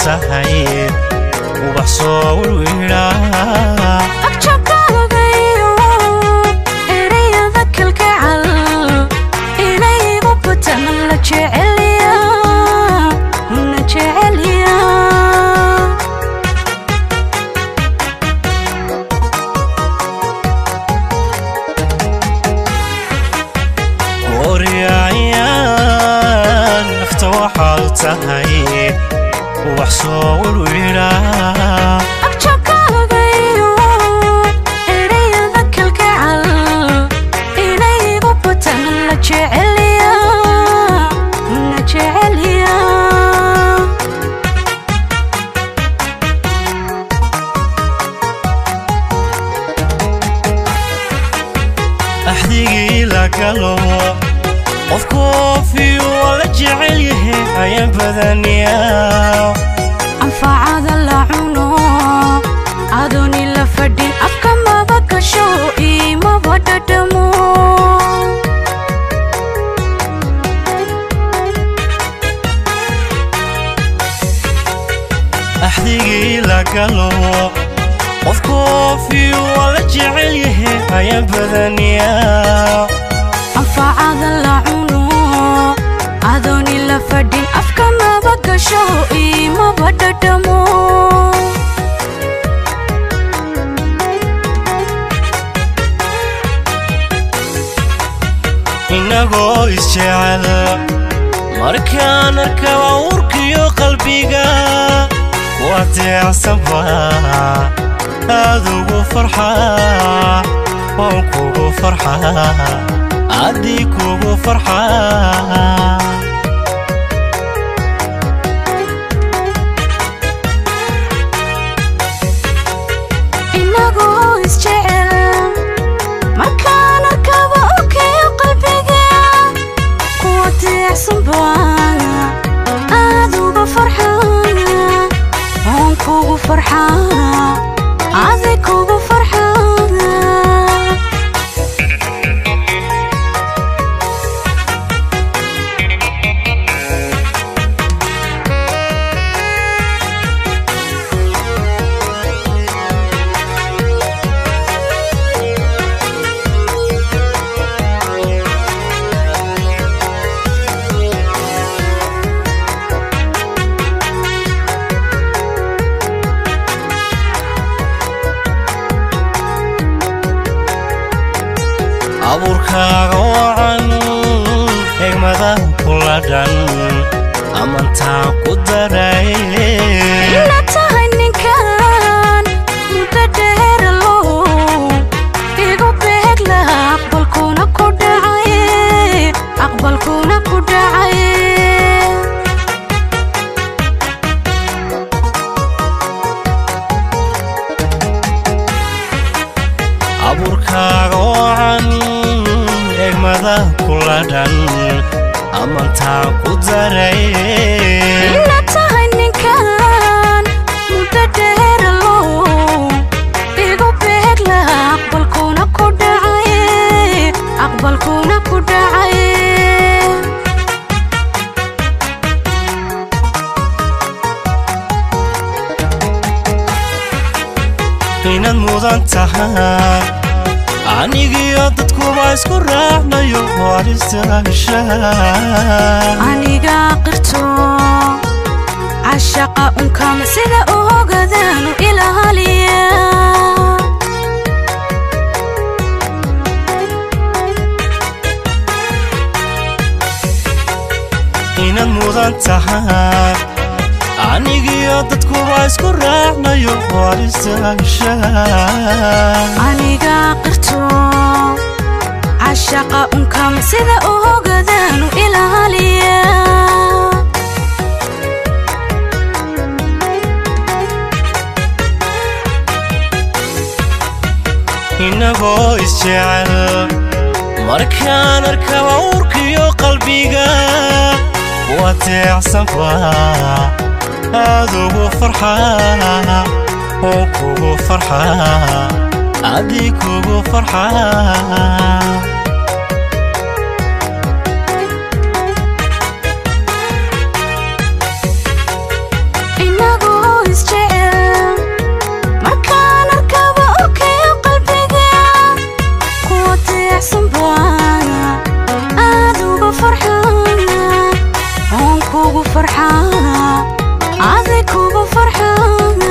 tahay ubax soo wirwidha agjabkaagayo erayada kalgacal inaygu butan la jeceliya la jeceliya gooryaayaan nafta waxaad tahay ubax soo wirwidha agjabkaagayo erayada kalgacal inaygu butan la jeceliya la jeceliya axdigii la galo qof koofiyu waa la jecel yahay ayaan badaniyaa anfacada la cuno adooni la fadhin afka maba gasho imaba dhadhamo axdigii la galo qof koofiyu waa la jecel yahay ayaan badaniyaa anfacada la cuno adooni la fadhin afka maba gasho imaba dhadhamo inagoo isjecel markaan arkaba urkiyo qalbiga ku adeecsanba aad ugu farxa waan kugu farxa addii kugu farxa inagoo isjecel markaan arkaba urkayo qalbiga kuwa deecsan baan aad uga farxana oon kugu farxana adi kugu farxana abuurkaaga wacan egmada kula dhan amantaa ku daray ina tahay ninkan muddo dheeralo igu beegla aqbalkuna ku dhacay aqbalkuna ku dhacay abuurkaaga wacan egmada kula dhan amantaa ku daray ina tahay ninkan muddo dheeralo igu beegla aqbalkuna ku dhacay aqbalkuna ku dhacay inaad mudan tahay anigiyo dadkuba isku raacnayo waristaasha aniga qirto cashaqa unkama sida u ogadaanu ilaaliya inaad mudan tahay anigiyo dadkuba isku raacnayo waristaasha aniga qirto cashaqa unkama sida u ogadaanu ilaaliya inagoo isjecel markaan arkaba urkiyo qalbiga waa teecsanba aad ugu farxa oo kugu farxa addii kugu farxa inagu deecsan baana aad uga farxaana oon kugu farxaana adi kugu farxaana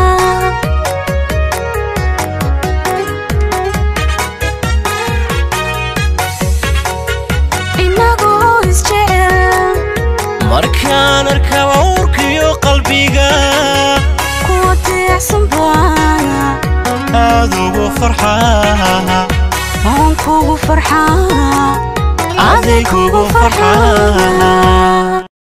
inagoo isjecel markaan arkaba uurkiyo qalbiga kuwa deecsan baana aad ugu farxaa oon kugu farxaana adi kugu farxaa